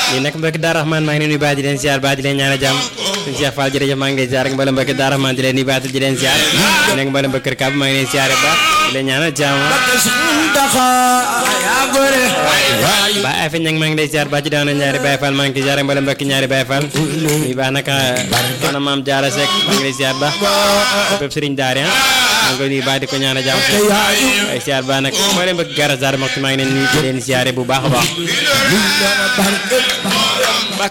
lii nag mbokki Daara Rahman maa ngi leen nuyu baax di leen ziar baax di leen ñaanal jàmm sëñ Cheikh Fall jërëjëf maa ngi lay ziar ak mboolem mbokki Daara Rahman di leen nuyu baax di leen ziar nekk mboolem mbokki Kër Kaab maa ngi leen ziar baax di leen ñaanal jàmm ba ay fa ñang maa ngi lay ziar baax ci daana ñaari Baye Fall maa ngi ziar ak mboolem mbokki ñaari Baye Fall nuyu baax nag soxna maam Jaara Seck maa ngi lay ziar baax bépp sëriñ Daara maa ngi koy nuyu baax di ko ñaanal jàmm ay ziar baax nag mboolem mbokki Garas Daara Moxti maa ngi leen nuyu di leen ziare bu baax a baax